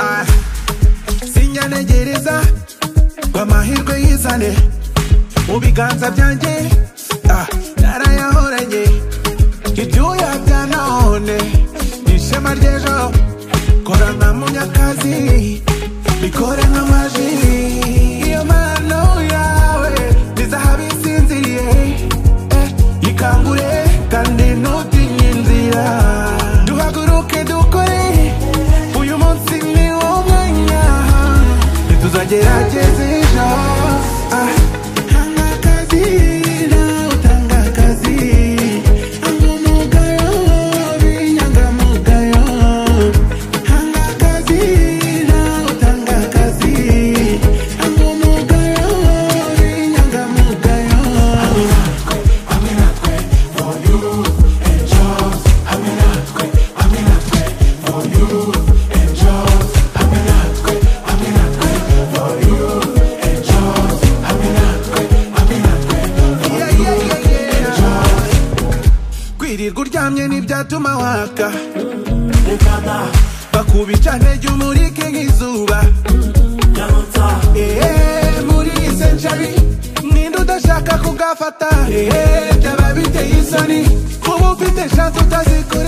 Ah, sinyanegereza ngo amahirwe yizane mu biganza byanjye ah, narayahoranye ibyuya bya none ni ishema ry'ejo kora nka munyakazi bikore nk'amaji iyo mpano yawe ni zahabu isinziriye eh, ikangure kandi ntutinye inzira duhaguruke dukore uyu munsi ni wo mwanya ntituzagerageza ejo ah, hanga akazi nawe utanga akazi hanga umugayo b'inyangamugayo hanga akazi nawe utanga akazi hanga umugayo b'inyangamugayo Yeah, yeah, yeah, yeah. kwirirwa uryamye ntibyatuma waka bakubita ntege umurike nk'izuba Eee, muri iyi senshari ninde udashaka kugafata Eee, byaba biteye isoni kuba ufite shansi utazikora